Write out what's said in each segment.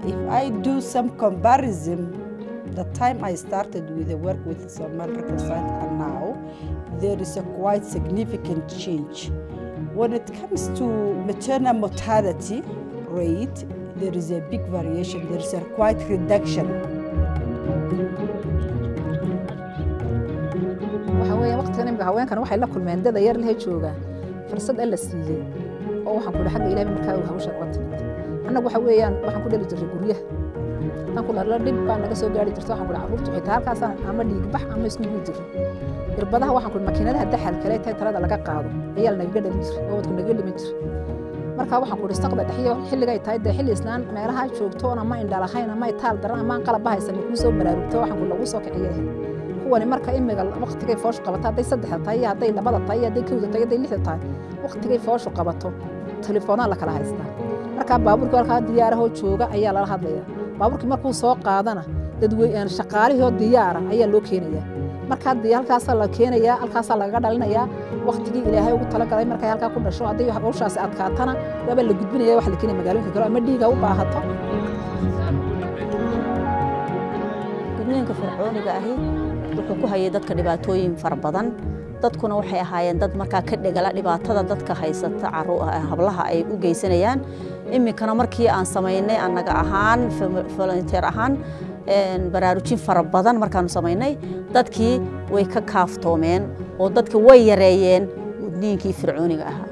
if I do some comparison, the time I started with the work with Somal Reconciled and now, there is a quite significant change. When it comes to maternal mortality rate, there is a big variation. There is a quite reduction. waxa weeye waqtigan imika haweenkan waxay la kulmeen dada yar lehe jooga fursad alla siiyey oo waxaan ku dhahay xagga ilaahay markaa uu hawshan uga timid annagu waxa weeyaan waxaan ku dhali jirray guryaha tan ku la dhib baa naga soo gaari jirta waxaan ku dhahay carruurtu xitaa halkaasaan ama dhiigbax ama isku gudi jirray irbadaha waxaan ku makiinadaha daxal kale tahay talada laga qaado ayaa lanaga dhalin jiray oo wadku naga dhiman jiray markaa waxaan ku dhi istaqda dhexiyo xilligay tahay dee xilli islaan meelaha joogto oon ama indhalahayn ama itaal daran ama aan qalabba haysan kuu soo baraarugto waxaan ku lagu soo kiciyahay kuwani marka imiga waqtigay fooshu qabato hadday saddexda tahay iyo hadday labada tahay iyo hadday kowda tahay hadday lixda tahay waqtigay fooshu qabato telefoonaa la kala haystaa markaa baabuurkii halkaa diyaarahoo jooga ayaa lala hadlaya baabuurkii markuu soo qaadana dadwey shaqaalihii diyaara ayaa loo keenaya markaa dee halkaasaa la keenayaa halkaasaa lagaga dhalinayaa waqtigii ilaahay ugu talagalay markay halkaa ku dhasho hadday hawshaasi adkaatana waaba la gudbinaya waxa la keenaya magaalooyinka kale ama dhiiga u baahato gudniinka fircooniga ahi wuxuu ku hayay dadka dhibaatooyin fara badan dadkuna waxay ahaayeen dad markaa ka dhegala dhibaatada dadka haysata hablaha ay u geysanayaan iminkana markii aan samaynay annaga ahaan volunteer ahaan baraarujin fara badan markaanu samaynay dadkii way ka kaaftoomeen oo dadka way yareeyeen gudniinkii fircooniga ahaa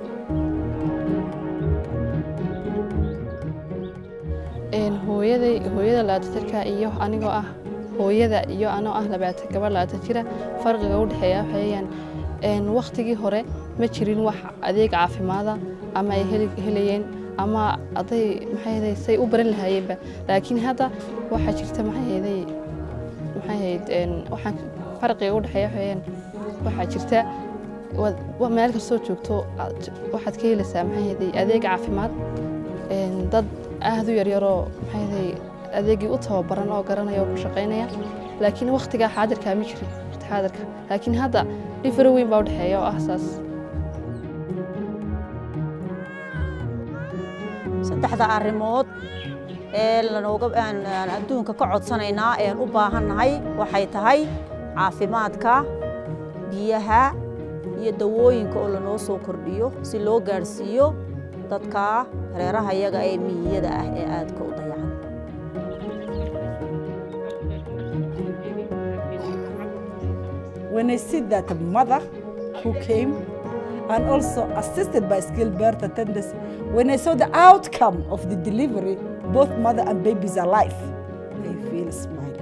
hooyaday hooyada laatatirka iyo anigoo ah hooyada iyo anoo ah labaatan gabadh labaatan jira farqiga u dhexeeya waxayaan wakhtigii hore ma jirin wax adeeg caafimaada ama ay helayeen ama aday maxay say u baran lahaayeenba laakiin hadda waxaa jirta maxay maxay ahayd waxaan farqiga u dhexeeya waxayaan waxaa jirta meel kastoo joogto waxaad ka helaysaa maxay ahayd adeeg caafimaad dad aad u yaryaroo maxay ahayd adeegii u tababaran oo garanaya oo ku shaqaynaya laakiin wakhtigaa xaadirkaa ma jirin waqti xaadirka laakiin hadda dhifaro weyn baa u dhexeeya oo ah saas saddexda arrimood ee lanooga aan adduunka ka codsanaynaa ean u baahannahay waxay tahay caafimaadka biyaha iyo dawooyinka oo lanoo soo kordhiyo si loo gaadhsiiyo dadka reeraha yaga ee miyiyada ah ee aadka u dayacan When I see that a mother who came and also assisted by skilled birth attendants, when I saw the outcome of the delivery, both mother and babies alive, I feel smile.